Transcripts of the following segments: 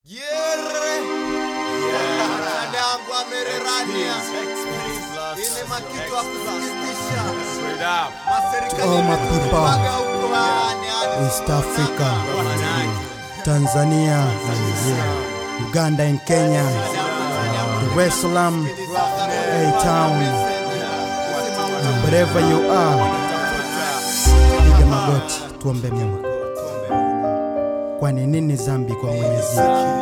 Yere dadangu amererania ile makitu ya kusikitisha maserikali all my people, yemetupaga huko yani, yani. East Africa, Tanzania, yeah, Uganda and Kenya, Dar es Salaam, A-Town, wherever you are, piga magoti tuombe Mungu. Kwani nini zambi kwa Mwenyezi?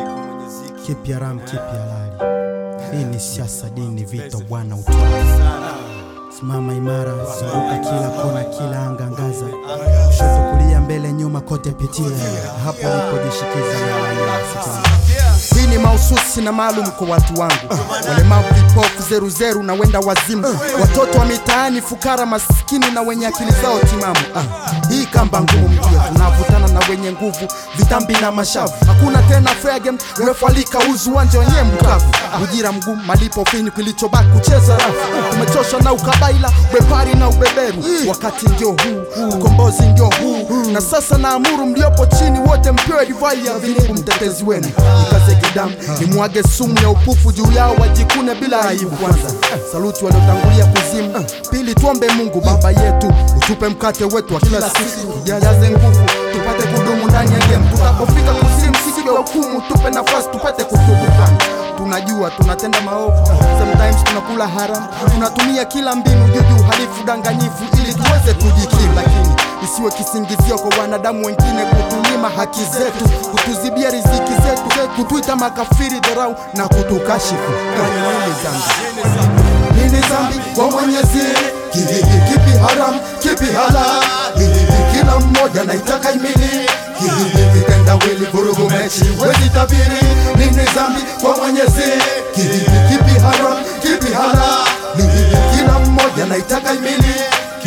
Kipi haramu, kipi halali? Hii ni siasa, dini, vita, bwana utwala. Simama imara, zunguka kila kona, kila anga, angaza kushoto, kulia, mbele, nyuma, kote pitia, hapo ulipojishikiza na waliosikia. Hii ni mahususi na maalum kwa watu wangu walemavu, vipofu, zeruzeru na wenda wazimu, watoto wa mitaani, fukara, maskini na wenye akili zao timamu. Ah, hii kamba ngumu mjue, tunavutana na wenye nguvu, vitambi na mashavu. Hakuna tena fair game, refa alika uzu uwanja wenyewe mkavu, ujira mgumu, malipo fini, kilichobaki kucheza rafu. Tumechoshwa na ukabaila, ubepari na ubeberu, wakati ndio huu, ukombozi ndio huu, na sasa naamuru mliopo chini wote mpewe divai ya vinibu, mtetezi wenu nikaze kidamu, nimwage sumu ya upufu juu yao, wajikune bila aibu. Kwanza saluti waliotangulia kuzimu, pili tuombe Mungu Baba yetu, utupe mkate wetu wa kila siku, jaze nguvu tupate kudumu ndani ya game, tutapofika kuzimu siku ya hukumu, tupe nafasi tupate kutubu Bwana. Tunajua tunatenda maovu, sometimes tunakula haram, tunatumia kila mbinu juju, halifu, danganyifu ili tuweze kujikimu, lakini isiwe kisingizio kwa wanadamu wengine kutunyima haki zetu, kutuzibia riziki zetu, kutuita makafiri, dharau na kutukashifu. Kwani nini dhambi? Nini dhambi kwa Mwenyezi? Kipi kipi haram, kipi halali? Kila mmoja naitaka imili kitenda wili vurugu mechi wezi tabiri. Nini dhambi kwa Mwenyezi? Kipi kipi haram, kipi halali? Kila mmoja naitaka imili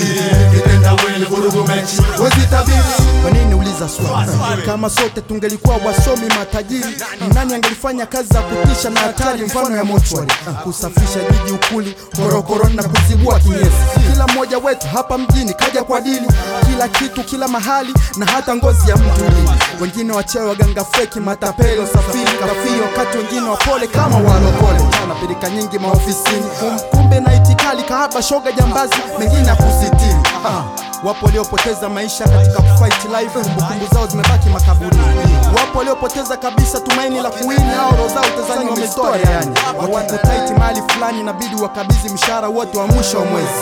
kitenda wili vurugu mechi wezi tabiri. Kwa nini uliza swali? Kama sote tungelikuwa wasomi matajiri, nani angelifanya kazi za kutisha na hatari mfano ya mochwari, kusafisha jiji ukuli, korokoroni na kuzibua kinyesi? Kila mmoja wetu hapa mjini kaja kwa dili, kila kitu kila mahali, na hata ngozi ya mtu ulini. Wengine wachawi, waganga feki, matapeli, wasafiri kafiri, wakati wengine wapole kama walokole, na pirika nyingi maofisini, kumbe na itikali kahaba, shoga, jambazi, mengine akusitiri. Ah, wapo waliopoteza maisha katika kufight life, kumbukumbu zao zimebaki makaburini. Wapo waliopoteza kabisa tumaini la kuwini, au roho zao utazani wamezitoa yani. Watu taiti mahali fulani, inabidi wakabidhi mshahara wote wa mwisho wa mwezi.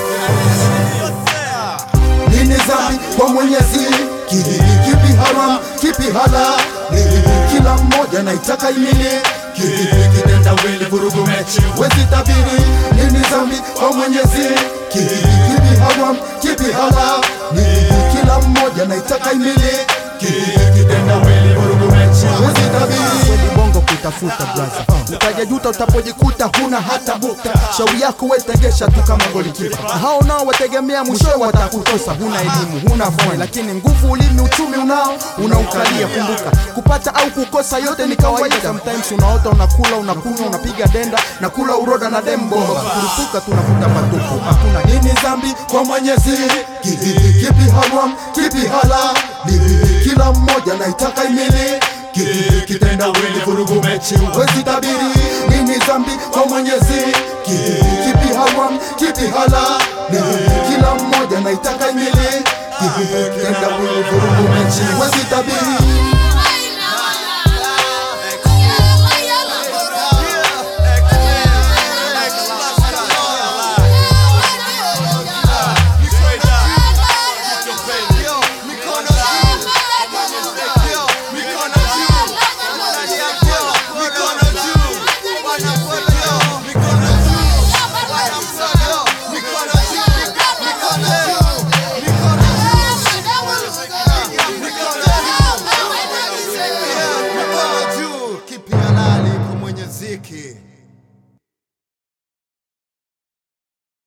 Nini dhambi kwa Mwenyezi? Kipi kipi haram, kipi halali? Kila mmoja naitaka imili kipi kitenda wili vurugu mechi wezi tabiri. Nini dhambi kwa Mwenyezi? Kipi kipi haram, kipi halali? Kila mmoja naitaka imili kipi kitenda wili vurugu mechi wezi tabiri. Kweli bongo kutafuta braza, utajajuta utapojikuta huna hata bukta. Shauri yako we tegesha tu kama golikipa, hao nao wategemea mwishowe watakutosa. Huna elimu huna fani, lakini nguvu, ulimi, uchumi unao unaukalia. Kumbuka kupata au kukosa yote ni kawaida. Sometimes unaota unakula unakunywa unapiga denda na kula uroda na dembo kurupuka, tunavuta matupu. Hakuna nini dhambi kwa Mwenyezi? Kipi kipi haram, kipi halali? Kila mmoja naitaka imili kipi kitenda wili vurugu mechi wezi tabiri. Nini dhambi kwa Mwenyezi? Kipi kipi haram, kipi halali? Kila mmoja naitaka imili kipi kitenda wili vurugu mechi wezi tabiri. Mikono juu, kipi halali kwa Mwenyezi?